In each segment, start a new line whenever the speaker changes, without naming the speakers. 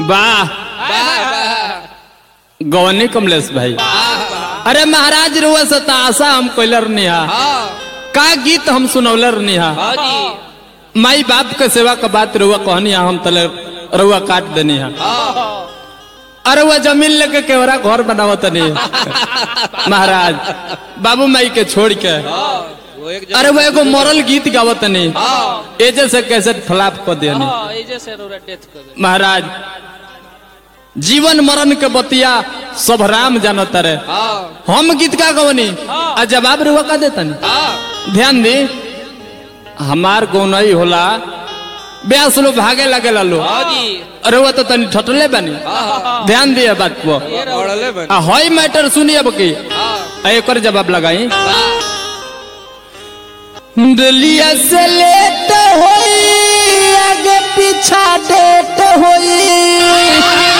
वाह
वाह वाह
गवनी कमलेश भाई अरे महाराज रुआ से तो आशा हम कोइलर निहा
हाँ
का गीत हम सुनौलर निहा
हाँ जी
माई बाप के सेवा का बात रुआ कहनी हा, हम तले रुआ काट देनी हा
हाँ
अरे वह जमीन लेके केवरा घर बनावत नहीं महाराज बाबू माई के छोड़ के
हाँ वो एक
अरे वो एगो मरल गीत गावत नहीं
हाँ
एजे से कैसे फ्लाप कर दिया
हाँ एजे से रोरा डेथ कर दे
महाराज जीवन मरण के बतिया सब राम जानत रे
हाँ
हम गीत का गवनी आ जवाब रुआ का देता
हाँ
ध्यान दी हमार गौनई होला ब्यास लोग भागे लगे लो
हाँ जी
अरे वो तो तनी ठटले बनी
हाँ
ध्यान दिए बात को
ये रोड़ले बन
आ हई मैटर सुनिए अब की
हाँ
आ एकर जवाब लगाई
वाह
दिलिया से लेट होई आगे पीछा डेट होई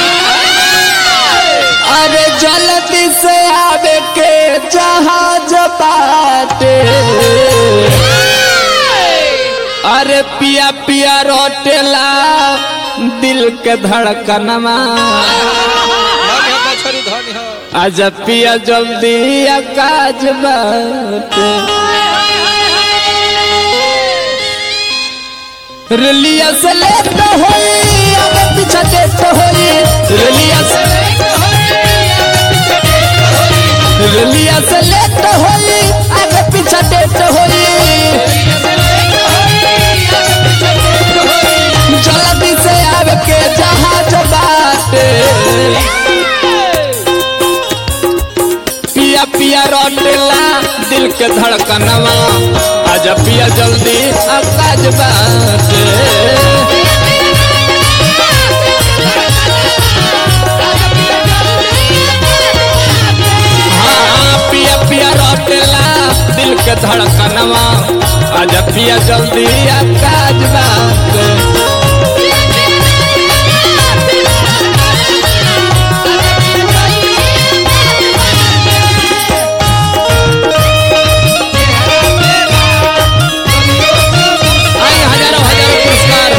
अरे जल्दी से आवे के जहाज बाटे अरे पिया पिया रोटेला दिल के धड़कनमा
धनी हो मछरी धनी हो
आज पिया जल्दी काज बाटे रलिया से लेट होई आगे पीछे डेट होई रलिया से रलिया से लेट होई आगे पीछे डेट होई जल्दी से आवे के जहाज बाटे पिया पिया रोटेला दिल के धड़कनवा आजा पिया जल्दी आकाज बाटे हाँ पिया पिया रोटेला दिल के धड़कनवा आजा पिया जल्दी आकाज बाटे आई हजारों हजारों पुरस्कार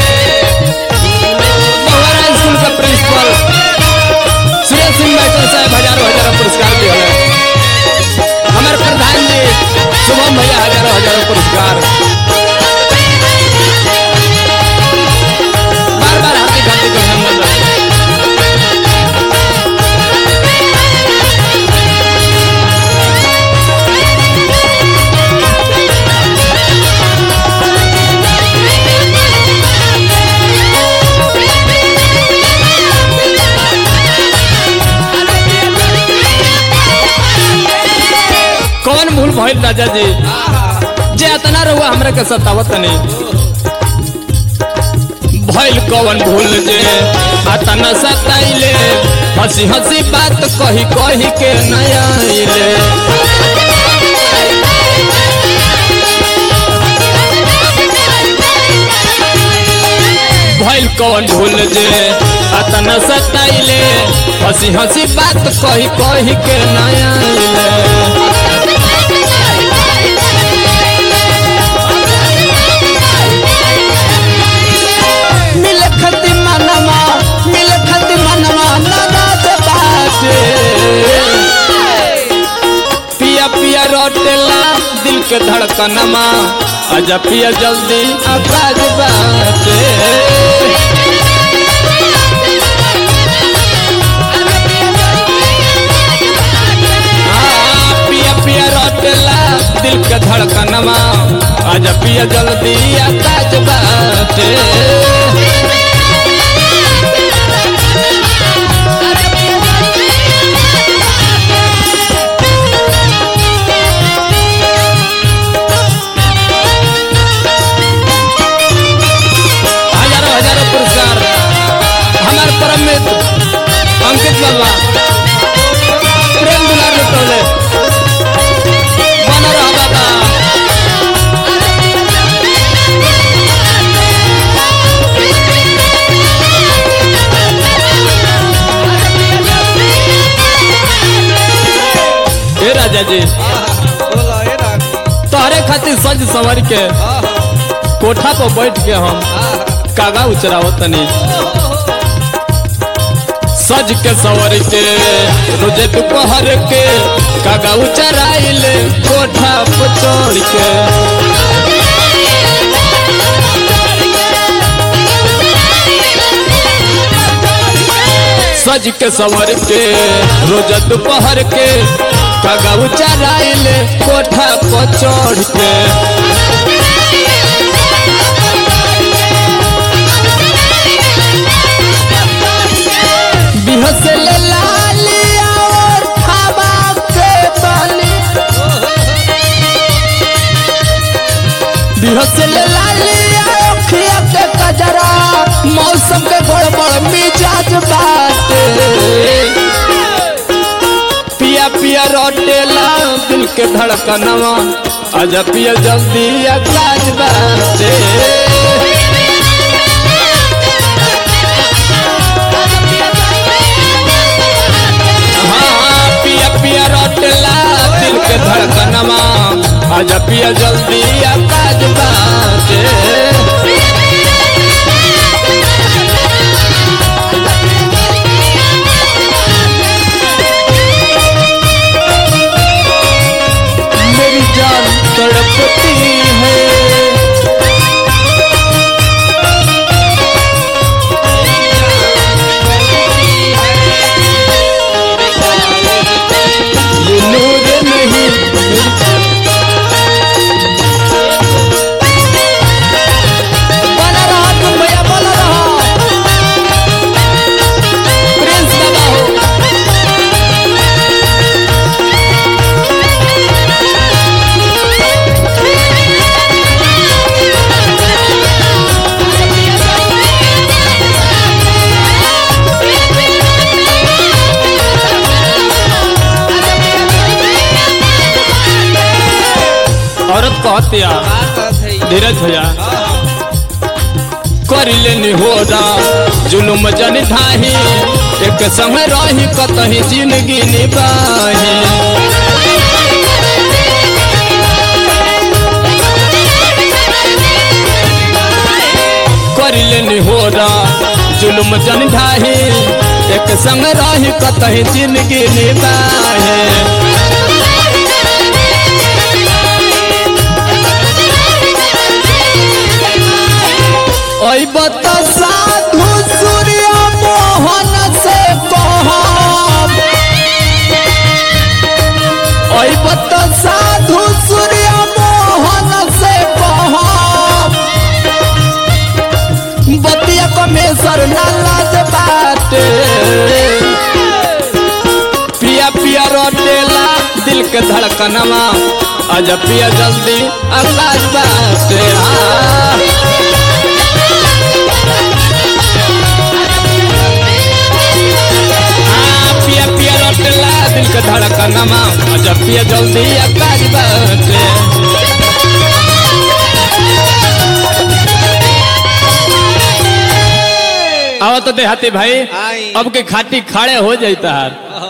बहुआरा स्कूल का प्रिंसिपल सुरेश सिंह मैटर साहब हजारों हजारों पुरस्कार दिए हैं हमारे प्रधान जी शुभम भैया हजारों हजारों पुरस्कार बार बार हार्दिक हार्दिक अभिनंदन कौन भूल भइल राजा जी जे अतना रहुआ हमरा के सतावत नहीं भइल कौन भूल जे अतना सताइले हंसी हंसी बात कही कही के नया आइले भइल कौन भूल जे अतना सताइले हंसी हंसी बात कही कही के नया आइले मिल खती मनवा मिल खती मनवा नाराज बाटे पिया पिया रोटेला दिल के धड़कनमा आजा पिया जल्दी आकाज बाटे हाँ, पिया पिया रोटेला दिल के धड़कनमा आजा पिया जल्दी आकाज बाटे हजारों हजारों पुरस्कार हमारे परम मित्र अंकित बाबा प्रेम दुलार लुटौले बना रहा बाबा हे राजा जी
बोला ये ना
तोहरे खातिर सज संवर के कोठा पर बैठ के हम कागा उचरावत तनी सज के सवर के रोजे दोपहर के कागाऊ चराइल कोठा पर चढ़ के सज के सवर के रोज दोपहर के कागाऊ चराइल कोठा पर चढ़ के बिहसल लालिया और खाबा के बाली बिहसल लालिया अखिया के कजरा मौसम के गड़बड़ मिजाज बाटे पिया पिया रोटेला दिल के धड़कनवा आजा पिया जल्दी अकाज बाटे हाँ, पिया पिया रोटला दिल के धड़कनमा आजा पिया जल्दी आकाज बाटे मेरी जान तड़पती है ये नूर नहीं बना रहा तुम भैया बोला रहा प्रिंस बाबा हो औरत कहती है धीरज भैया कर लेनी हो जुलुम जन ढाही एक संग रही कतही जिंदगी निबाही कर लेनी हो जुलुम जन ढाही एक संग रही कतही जिंदगी निबाही ओई बता साधु सूर्य मोहन से कहब ओई बता साधु सूर्य मोहन से कहब बतिया कमेसर ना लाज बाटे पिया पिया रोटेला दिल के धड़कनवा आजा पिया जल्दी आकाश बाटे हाँ आ, पिया पिया रोटला दिल के धड़कनमा जब पिया जल्दी आकाश बाटे आओ तो देहाती भाई
आई।
अब के खाटी खाड़े हो जाता है